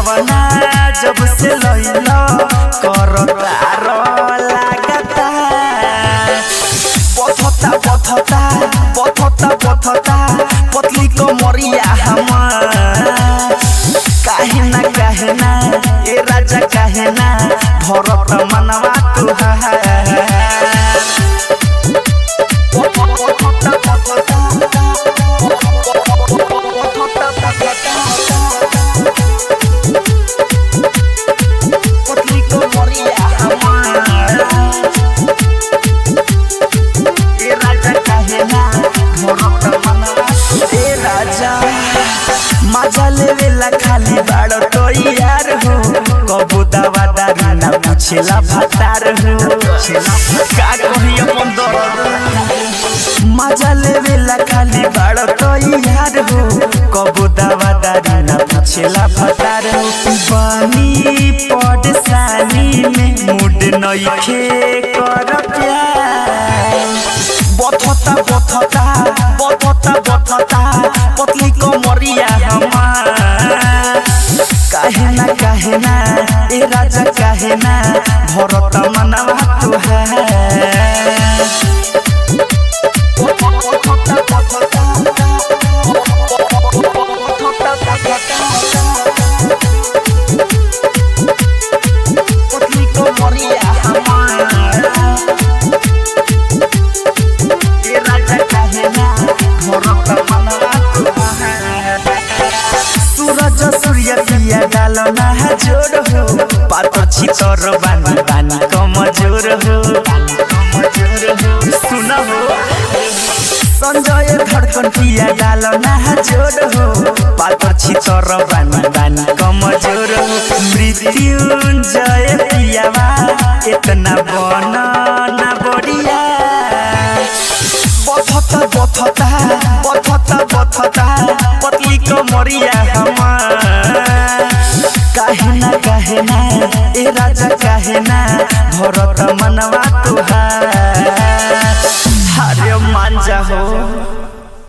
गवना जब से लइलो करतार लागता पथता पथता पथता पथता पतली कमरिया हमार काहे ना काहे ना ए राजा काहे ना भरत मनवा तुहार पतली कमरिया हमार ए राजा काहे ना भरत मनवा ए राजा मजा लेवेला खाली बाड़ तो यार हो कबू दवा दारू ना पूछेला भतार हो का कही अपन दर्द मजा लेवेला खाली बाड़ तो यार हो कबू दवा दारू ना पूछेला भतार हो बानी पडसानी में मूड नइखे कर प्यार बथता बथता बथता बथता पतली कमरिया हमार काहे ना काहे ना ए राजा काहे ना भरत मनवा तुहार पतली कमरिया हमार ए राजा काहे ना भरत मनवा तुहार सूरज सूर्य पिया डाल ना जोर हो पातर छितर बानी बानी कमजोर हो सुन हो संजय धड़कन पिया डाल ना जोर हो पातर छितर बानी बानी कमजोर हो मृत्युंजय पियावा इतना बन ना बढ़िया बथता बथता बथता बथता पतली कमरिया